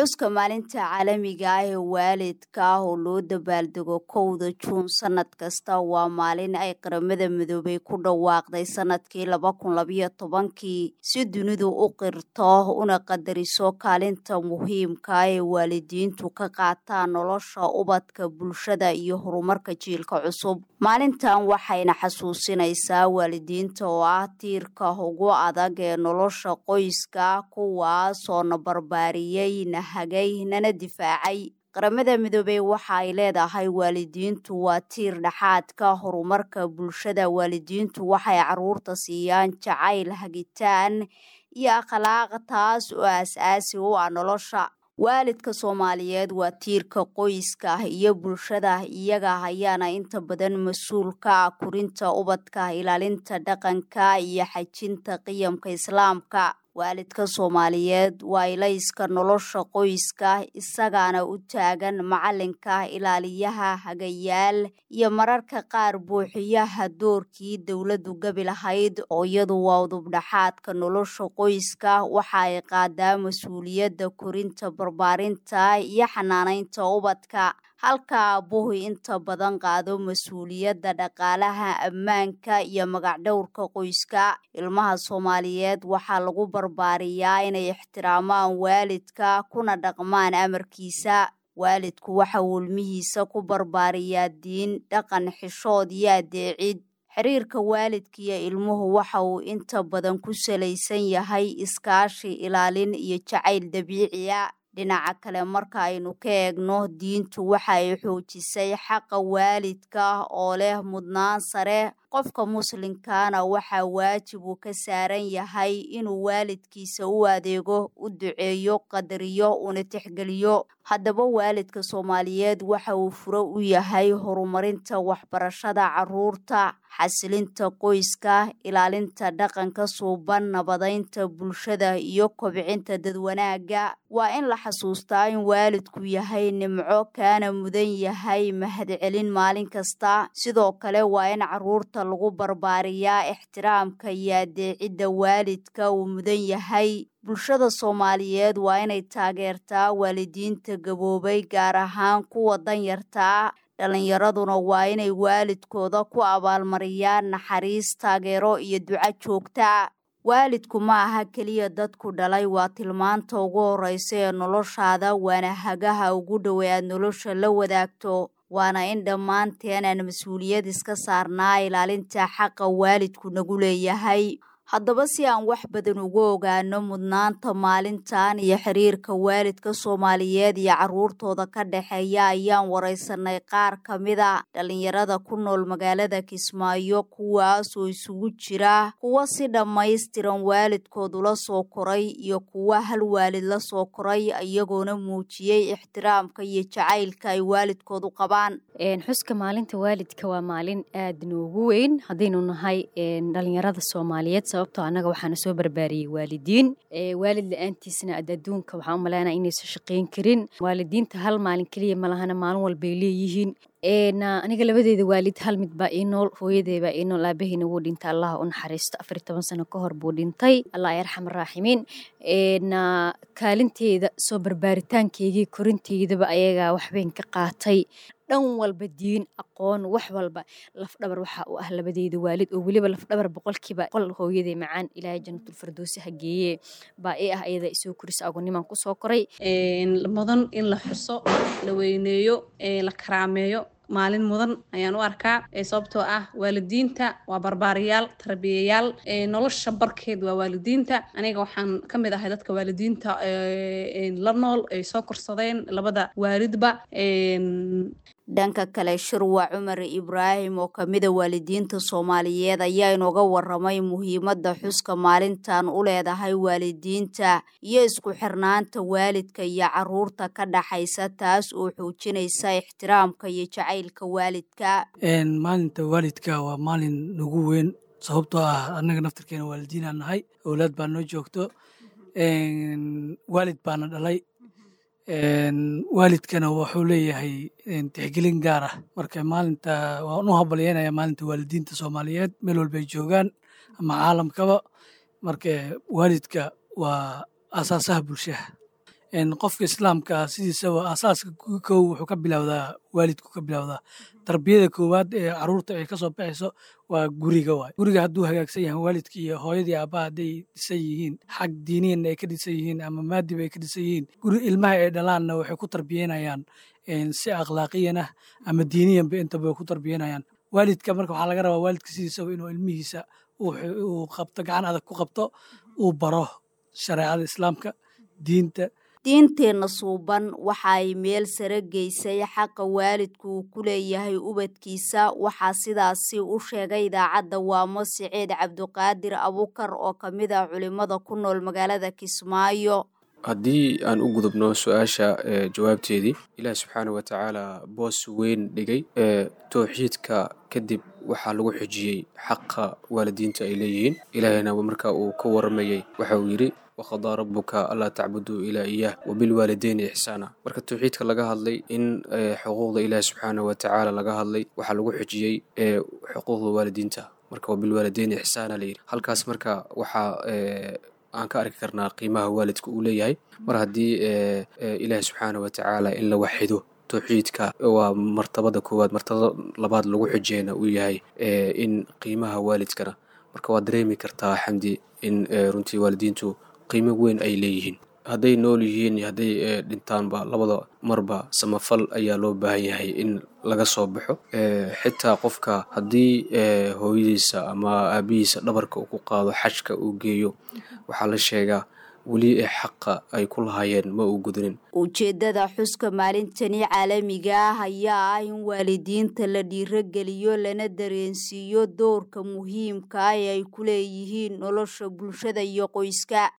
xuska maalinta caalamiga ah ee waalidka ah oo loo dabaaldego kowda juun sanad kasta waa maalin ay qaramada midoobay ku dhawaaqday sanadkii laba kun labayo tobankii si dunidu u qirto una qadariso kaalinta muhiimka ee waalidiintu ka qaataan nolosha ubadka bulshada iyo horumarka jiilka cusub maalintan waxayna xasuusinaysaa waalidiinta oo ah tiirka ugu adag ee nolosha qoyska kuwaasoo na barbaariyey na hagay nana difaacay qaramada midoobey waxa ay leedahay waalidiintu waa tiir dhexaadka horumarka bulshada waalidiintu waxay caruurta siiyaan jacayl hagitaan iyo akhlaaq taas oo aas-aasi u ah nolosha waalidka soomaaliyeed waa tiirka qoyska iyo bulshada iyaga ayaana inta badan mas-uul ka ah kurinta ubadka ilaalinta dhaqanka iyo xajinta qiyamka islaamka waalidka soomaaliyeed waa ilayska nolosha qoyska isagaana u taagan macalinka ilaaliyaha hagayaal iyo mararka qaar buuxiyaha doorkii dowladdu gabi lahayd oo iyadu waa udubdhaxaadka nolosha qoyska waxa ay qaadaa mas-uuliyadda korinta barbaarinta iyo xanaanaynta ubadka halka aabbuhu inta badan qaado mas-uuliyadda dhaqaalaha ammaanka iyo magacdhowrka qoyska ilmaha soomaaliyeed waxaa lagu barbaariyaa inay ixtiraamaan waalidka kuna dhaqmaan amarkiisa waalidku waxa uu ilmihiisa ku barbaariyaa diin dhaqan xishood iyo adeecid xiriirka waalidka iyo ilmuhu waxa uu inta badan ku salaysan yahay iskaashi ilaalin iyo jacayl dabiiciya dhinaca kale marka aynu ka eegno diintu waxa ay xoojisay xaqa waalidka oo leh mudnaan sare qofka muslimkaana waxaa waajib uu ka saaran yahay inuu waalidkiisa u adeego u duceeyo qadariyo una tixgeliyo haddaba waalidka soomaaliyeed waxa uu furo u yahay horumarinta waxbarashada caruurta xasilinta qoyska ilaalinta dhaqanka suuban nabadaynta bulshada iyo kobcinta dadwanaaga waa in la xasuustaa in waalidku yahay nimco kaana mudan yahay mahadcelin maalin kasta sidoo kale waa in caruurta lagu barbaariyaa ixtiraamka iyo adeecidda waalidka uu mudan yahay bulshada soomaaliyeed waa inay taageertaa waalidiinta gaboobay gaar ahaan kuwa danyartaa dhalinyaraduna waa inay waalidkooda ku abaalmariyaan naxariis taageero iyo duco joogta waalidku ma aha keliya dadku dhalay waa tilmaanta ugu horreysa ee noloshaada waana hagaha ugu dhowe aad nolosha la wadaagto waana in dhammaanteen aan mas-uuliyad iska saarnaa ilaalinta xaqa waalidku nagu leeyahay haddaba si aan wax badan ugu ogaano mudnaanta maalintan iyo xiriirka waalidka soomaaliyeed iyo caruurtooda ka dhexeeya ayaan wareysanay qaar ka mida dhalinyarada ku nool magaalada kismaayo kuwaasoo isugu jira kuwa si dhammaystiran waalidkoodu la soo koray iyo kuwa hal waalid la soo koray iyagoona muujiyey ixtiraamka iyo jacaylka ay waalidkoodu qabaan xuska maalinta waalidka waa maalin aad noogu weyn haddaynu nahay dhalinyarada soomaaliyeed sababtoo annaga waxaana soo barbaariyey waalidiin waalid la-aantiisna ad adduunka waxaan u malaynaa inaysan shaqayn karin waalidiinta hal maalin keliya malahana maalin walbay leeyihiin aniga labadeeda waalid hal mid baa ii nool hooyadeebaa ii nool aabaheyna wuu dhintay allah u naxariisto afar iyo toban sano ka hor buu dhintay allah yarxam araaximiin kaalinteeda soo barbaaritaankeygii korinteydaba ayagaa waxbayn ka qaatay dhan walba diin aqoon wax walba lafdhabar waxa uu ah labadeeda waalid oo weliba lafdhabar boqolkiiba qol hooyaday macaan ilaahay janatulfirdowsi hageeye baa ii ah ayada isoo korisa agonimaan kusoo koray mudan in la xuso la weyneeyo la karaameeyo maalin mudan ayaan u arkaa sababtoo ah waalidiinta waa barbaariyaal tarbiyayaal nolosha barkeed waa waalidiinta aniga waxaan ka mid ahay dadka waalidiinta la nool ay soo korsadeen labada waalidba dhanka kale shirwa cumar ibraahim oo kamida waalidiinta soomaaliyeed ayaa inooga waramay muhiimadda xuska maalintan u leedahay waalidiinta iyo isku xirnaanta waalidka iyo caruurta ka dhaxaysa taas oo xoojinaysa ixtiraamka iyo jacaylka waalidka maalinta waalidka waa maalin nagu weyn sababtoo ah annaga naftarkeena waalidiinaan nahay owlaad baa noo joogto waalid baana dhalay waalidkana wuxuu leeyahay tixgelin gaar ah marka maalinta waan u habalyeynaya maalinta waalidiinta soomaaliyeed meel walbay joogaan ama caalamkaba marka waalidka waa asaasaha bulshaha qofka islaamka sidiisaba asaaska kow wuxuu ka bilowdaa waalidku ka bilowdaa tarbiyada koowaad ee caruurta ay kasoo baxayso waa guriga waay guriga hadduu hagaagsan yahay waalidka iyo hooyadii aabbaha hadday dhisan yihiin xag diiniyanna ay ka dhisan yihiin ama maadiba ay ka dhisan yihiin guri ilmaha ay dhalaanna waxay ku tarbiyanayaan si akhlaaqiyan ah ama diiniyanba intaba way ku tarbiyanayaan waalidka marka waxaa laga rabaa waalidka sidiisaba inuu ilmihiisa uu qabto gacan adag ku qabto uu baro shareecada islaamka diinta diinteenna suuban waxa ay meel sare geysay xaqa waalidku uu ku leeyahay ubadkiisa waxaa sidaasi u sheegay idaacadda waamo siciid cabduqaadir abukar oo ka mid ah culimmada ku nool magaalada kismaayo haddii aan u gudubno su-aasha jawaabteedii ilaah subxaana wa tacaala boos weyn dhigay ee towxiidka kadib waxaa lagu xijiyey xaqa waalidiinta ay leeyihiin ilaahayna marka uu ka waramayey waxa uu yidhi waqadaa rabuka allaa tacbuduu ilaa iyaah wabilwaalideyni ixsaana marka towxiidka laga hadlay in xuquuqda ilaahi subxaana wa tacaala laga hadlay waxaa lagu xijiyey xuquuqda waalidiinta marka wabilwaalideyni ixsaana layidhi halkaas marka waxaa aan ka arki karnaa qiimaha waalidka uu leeyahay mar haddii ilaahi subxaana wa tacaala in la waxido towxiidka waa martabada koowaad martabada labaad lagu xijeyna uu yahay in qiimaha waalidkana marka waad dareemi kartaa xamdi in runtii waalidiintu qiimo weyn ay leeyihiin hadday nool yihiin iyo hadday dhintaanba labada marba samafal ayaa loo baahan yahay in laga soo baxo xitaa qofka haddii hooyadiisa ama aabihiisa dhabarka uu ku qaado xajka uu geeyo waxaa la sheegaa weli ee xaqa ay ku lahaayeen ma uu gudanin ujeeddada xuska maalintani caalamiga ah ayaa ah in waalidiinta la dhiirogeliyo lana dareensiiyo doorka muhiimka ah ee ay ku leeyihiin nolosha bulshada iyo qoyska